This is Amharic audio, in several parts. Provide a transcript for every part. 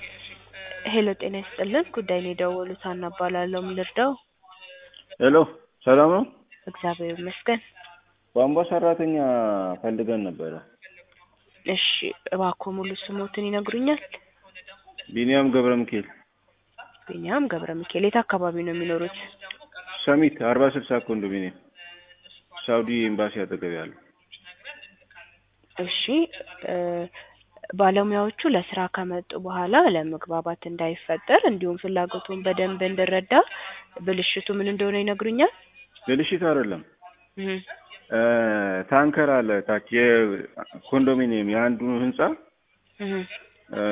ሄሎ ጤና ይስጥልን ጉዳይ ነው የደወሉት ሀና እባላለሁ ምን ልርዳው ሄሎ ሰላም ነው? እግዚአብሔር ይመስገን ቧንቧ ሰራተኛ ፈልገን ነበረ። እሺ እባክዎ ሙሉ ስሞትን ይነግሩኛል ቢኒያም ገብረ ሚካኤል ቢኒያም ገብረ ሚካኤል የት አካባቢ ነው የሚኖሩት ሰሚት አርባ ስልሳ ኮንዶሚኒየም ሳውዲ ኤምባሲ አጠገብ ያለው እሺ እ ባለሙያዎቹ ለስራ ከመጡ በኋላ ለመግባባት እንዳይፈጠር እንዲሁም ፍላጎቱን በደንብ እንድረዳ ብልሽቱ ምን እንደሆነ ይነግሩኛል ብልሽት አይደለም እህ እ ታንከር አለ ታች የኮንዶሚኒየም የአንዱ ህንጻ እህ እ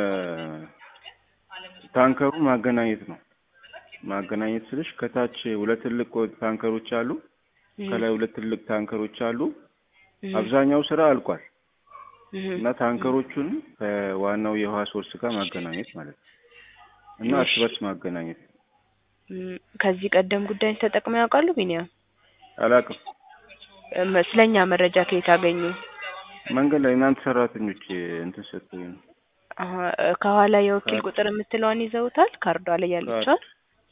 ታንከሩ ማገናኘት ነው ማገናኘት ስልሽ ከታች ሁለት ትልቅ ታንከሮች አሉ ከላይ ሁለት ትልቅ ታንከሮች አሉ እህ አብዛኛው ስራ አልቋል እህ እና ታንከሮቹን ከዋናው የውሃ ሶርስ ጋር ማገናኘት ማለት ነው እና እርስ በርስ ማገናኘት እም ከዚህ ቀደም ጉዳይን ተጠቅመው ያውቃሉ ቢኒያም አላውቅም እም ስለኛ መረጃ ከየት አገኙ መንገድ ላይ እናንተ ሰራተኞች እንትን ሰጡኝ ነው አሀ እ ከኋላ የወኪል ቁጥር የምትለዋን ይዘውታል ካርዷ ላይ ያለችዋን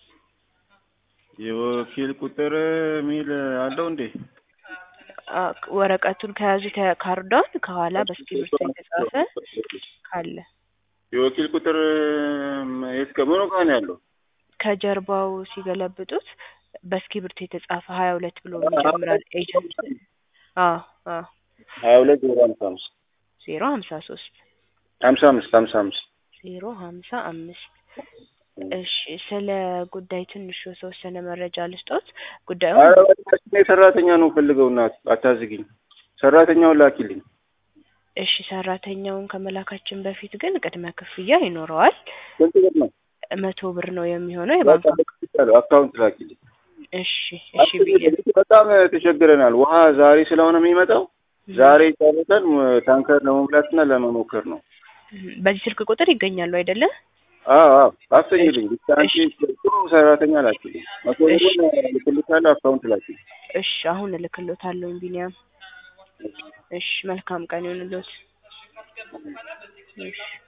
የወኪል ቁጥር ሚል አለው እንዴ አ ወረቀቱን ከያዙት ያ- ካርዷን ከኋላ በእስክሪብቶ የተጻፈ ካለ የወኪል ቁጥር የት ጋ ምኑ ጋር ነው ያለው ከጀርባው ሲገለብጡት በእስክሪብቶ የተጻፈ ሀያ ሁለት ብሎ ይጀምራል ኤጀንት አዎ አዎ ሀያ ሁለት ዜሮ ሀምሳ አምስት ዜሮ ሀምሳ ሶስት ሀምሳ አምስት ሀምሳ አምስት ዜሮ ሀምሳ አምስት እሺ ስለ ጉዳይ ትንሽ የተወሰነ መረጃ ልስጦት ጉዳዩን ኧረ በእናትሽ እኔ ሰራተኛ ነው ፈልገው እናት አታዝጊኝ ሰራተኛውን ላኪልኝ እሺ ሰራተኛውን ከመላካችን በፊት ግን ቅድመ ክፍያ ይኖረዋል ስንት ብር ነው መቶ ብር ነው የሚሆነው የባንክ በቃ አካውንት ላኪልኝ እሺ እሺ ብዬ በጣም ተቸግረናል ውሃ ዛሬ ስለሆነ የሚመጣው ዛሬ ጨርሰን ታንከር ለመሙላትና ለመሞከር ነው በዚህ ስልክ ቁጥር ይገኛሉ አይደለ አዎ አዎ አሰኝልኝ ብቻ አንቺ ጥሩ ሰራተኛ ላኪልኝ መቶ ብሩን ልክልሻለሁ አካውንት ላኪልኝ እሺ አሁን እልክልዎታለሁ ቢኒያም እሺ መልካም ቀን ይሁንልዎት እሺ